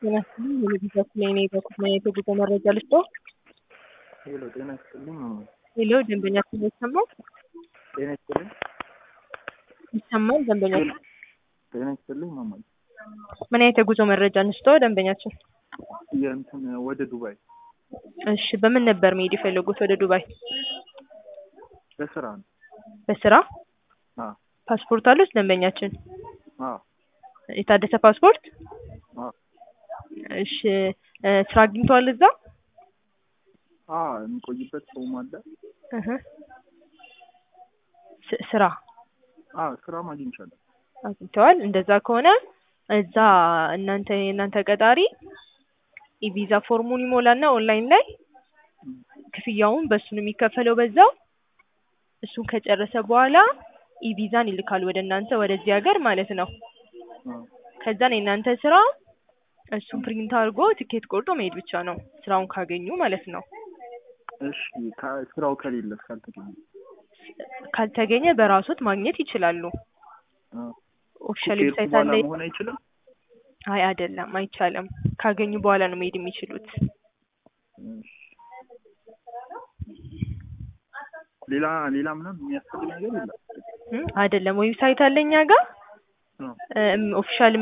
ጤና ይስጥልኝ የልጅ ላይ እኔ በኩል የጉዞ መረጃ ልስጥዎ? ሄሎ ጤና ይስጥልኝ ማማዬ። ሄሎ ደንበኛችን ይሰማል? ጤና ይስጥልኝ ይሰማል ደንበኛችን? ጤና ይስጥልኝ ማማዬ። ምን አይነት የጉዞ መረጃ እንስጥዎ ደንበኛችን? የእንትን ወደ ዱባይ እሺ በምን ነበር መሄድ የፈለጉት ወደ ዱባይ? ለስራ ነው። በስራ? አዎ ፓስፖርት አሉት ደንበኛችን? አዎ የታደሰ ፓስፖርት? አዎ እሺ እ ስራ አግኝተዋል እዛ? አዎ የሚቆይበት ሰውም አለ። እህ ስ- ስራ አዎ ስራም አግኝቻለሁ። አግኝተዋል። እንደዛ ከሆነ እዛ እናንተ የእናንተ ቀጣሪ የቪዛ ፎርሙን ይሞላና ኦንላይን ላይ ክፍያውን በሱ ነው የሚከፈለው በዛው እሱን ከጨረሰ በኋላ ኢቪዛን ይልካል ወደ እናንተ ወደዚህ ሀገር ማለት ነው። አዎ ከዛን የእናንተ ስራ እሱን ፕሪንት አድርጎ ትኬት ቆርጦ መሄድ ብቻ ነው ስራውን ካገኙ ማለት ነው። እሺ ከ- ስራው ከሌለስ ካልተገኘ? ካልተገኘ በራሶት ማግኘት ይችላሉ። አዎ ኦፊሻል ከሄድኩ ዌብሳይት በኋላ አለ። መሆን አይችልም? አይ አይደለም፣ አይቻልም። ካገኙ በኋላ ነው መሄድ የሚችሉት። እሺ ሌላ ሌላ ምንም የሚያስፈልግ ነገር የለም? እም አይደለም ዌብሳይት አለ እኛ ጋር አዎ ኦፊሻል